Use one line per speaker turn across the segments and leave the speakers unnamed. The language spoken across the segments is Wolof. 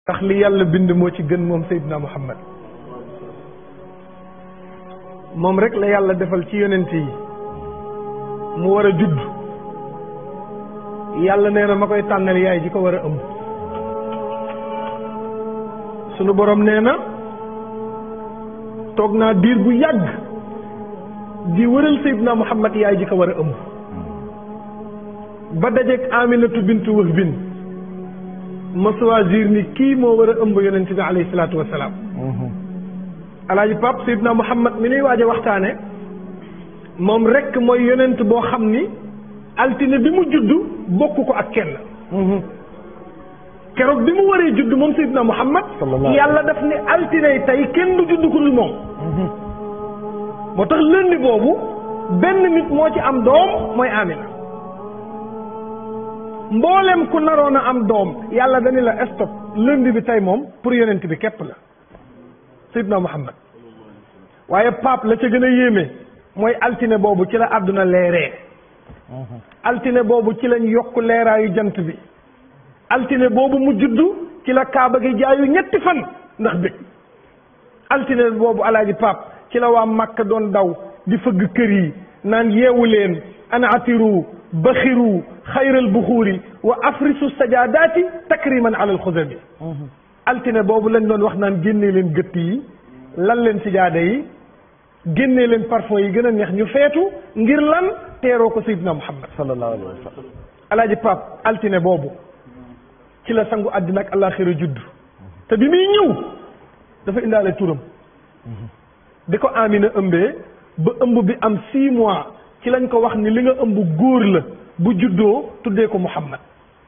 ndax li yàlla bind moo ci gën moom Seydina Muhammad moom rek la yàlla defal ci yonent yi mu war a judd yàlla nee na ma koy tànnal yaay ji ko war a ëmb sunu borom nee na toog naa diir bu yàgg di wëral Seydina Muhammad yaay ji ko war a ëmb ba dajeeg Aminatu bintu Wahb bin ma choisir ni kii moo war a ëmb yonent bi alayhi salaatu wa salaam. alaaji Pape Seydina Muhammad mi nuy waaj a waxtaane moom rek mooy yonent boo xam ni altine bi mu judd bokk ko ak kenn. keroog bi mu waree judd moom Seydina Muhammad. yàlla daf ni altine tey kenn du judd ku dul moom. moo tax lëndi boobu benn nit moo ci am doom mooy Amina. mboolem ku naroon a am doom yàlla dañu la stop lundi bi tey moom pour yonent bi képp la Seydina Muhammad waaye pape la ca gën a yéeme mooy altine boobu ci la àdduna leeree altine boobu ci lañ yokk leeraayu jant bi altine boobu mu juddu ci la kaaba gi jaayu ñetti fan ndax bëgg altine boobu alaaji pape ci la waa Makka doon daw di fëgg kër yi naan yeewu leen ana atiru baxiru xayral buxuuri wa afrisu sajadaati takriman ala alxudami altine boobu lañ doon wax naan génnee leen gëtt yi lan leen sijaada yi génnee leen parfum yi gën a neex ñu feetu ngir lan teeroo ko sayidina muhammad
sallallahu alayhi wa sallam
alaaji pap altine boobu ci la sangu àddina ak àllaaxira judd te bi muy ñëw dafa indaale turam di ko amina ëmbee ba ëmb bi am six mois ci lañ ko wax ni li nga ëmb góor la bu juddoo tuddee ko Muhammad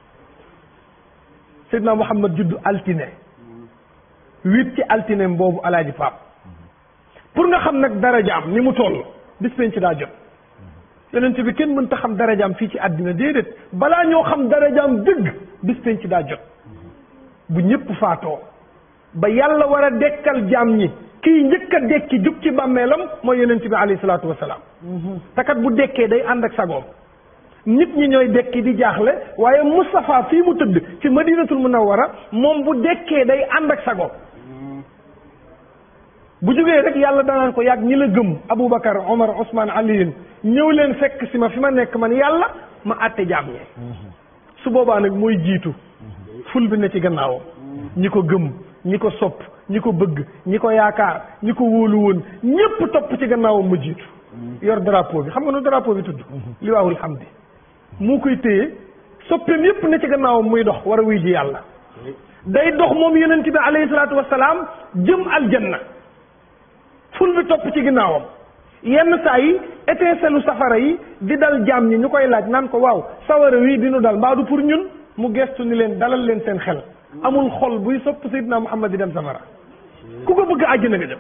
Seydina Muhammad juddu altine huit ci altine boobu alaaji Paap pour nga xam nag darajaam ni mu toll bis penc daa jot yonent bi kenn mënta xam darajaam fii ci àddina déedéet balaa ñoo xam darajaam dëgg bis penc daa jot bu ñëpp faatoo ba yàlla war a dekkal jaam ñi kii njëkk a dekki jug ci bàmmeelam mooy yonent bi alayhi salaatu wasalaam takat bu dekkee day ànd ak sagoom nit ñi ñooy dekki di jaaxle waaye Moustapha fii mu tëdd ci madinatul munawwara moom bu dekkee day ànd ak sagoom bu jógee rek yàlla danaan ko yàgg ñi la gëm Aboubacar Omar Ousmane Aliyin ñëw leen fekk si ma fi ma nekk man yàlla ma àtte jaam ñi su boobaa nag mooy jiitu ful bi ne ci gannaawam ñi ko gëm ñi ko sopp ñi ko bëgg ñi ko yaakaar ñi ko wóolu woon ñépp topp ci gannaawam mu jiitu yor drapeau bi xam nga nu drapeau bi tudd liwaawul hamdi moo koy téye soppeem yépp ne ci gannaawam muy dox war a wuy ji yàlla day dox moom yonent bi alayhi salaatu wasalaam jëm aljanna ful bi topp ci ginnaawam yenn saa yi étincelle safara yi di dal jaam ñi ñu koy laaj naan ko waaw sawara wii dinu dal mbaa du pour ñun mu gestu ni leen dalal leen seen xel amul xol buy sopp Seydina Muhammad di dem safara ku ko bëgg àjjana nga jëm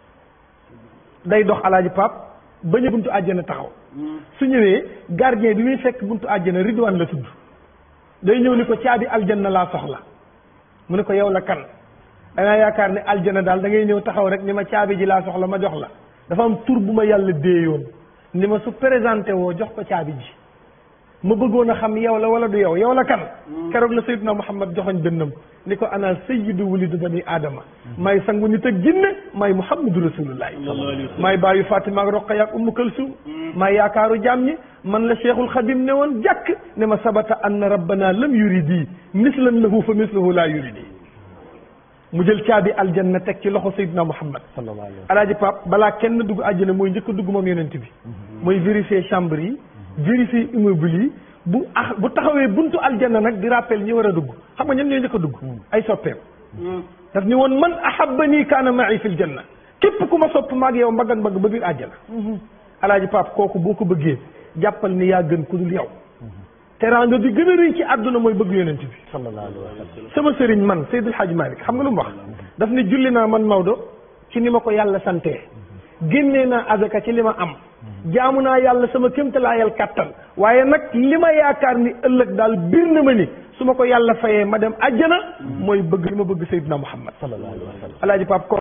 day dox alaaji pap ba ñu buntu àjjana taxaw su ñëwee gardien bi muy fekk buntu àjjana ridwaan la tudd day ñëw ni ko caabi aljanna laa soxla mu ne ko yow la kan dangaa yaakaar ne aljana daal da ngay ñëw taxaw rek ni ma caabi ji laa soxla ma jox la dafa am tur bu ma yàlla déeyoon ni ma su présenté woo jox ko caabi ji ma bëggoon a xam yow la wala du yow yow la kan keroog la sayyiduna muhammad joxoñ dënnam ni ko ana sayyidu wulidu bani aadama maay sangu nit ak jinne maay muhammadu rasulullahi maay bàyyu fatima ak roqaya ak ummu kalsum maay yaakaaru jaam ñi man la cheikhul xadim ne woon jàkk ne ma sabata anna rabbana lam yuridi mislan lahu fa mislahu la yuridi mu jël caabi aljanna teg ci loxo sayyiduna muhammad alaaji pap balaa kenn dugg àjjana mooy njëkk a dugg moom yonent bi mooy vérifier chambre yi vérifier immeuble yi bu ah bu taxawee buntu aljanna nag di rappel ñi war a dugg xam nga ñen ñooy njëkk a dugg ay soppeem daf ni woon man ahabbani kaana ma'i fil janna képp ku ma sopp maag yow mbagg ak mbagg ba biir àjjana alaaji pap kooku boo ko bëggee jàppal ni yaa gën ku dul yow teraanga bi gën a rëy ci àdduna mooy bëgg yonent bi
sallallahu alayhi wa sallam
sama sëriñ man Seydil Hadj Malick xam nga lu mu wax daf ne julli naa man Maodo ci ni ma ko yàlla santee génnee naa azaka ci li ma am jaamu naa yàlla sama kéemtalaayal kàttan waaye nag li ma yaakaar ni ëllëg daal biir na ma ni su ma ko yàlla fayee ma dem àjjana mooy bëgg li ma bëgg Seydina Muhammad
sallallahu alayhi wa sallam
alaaji Pape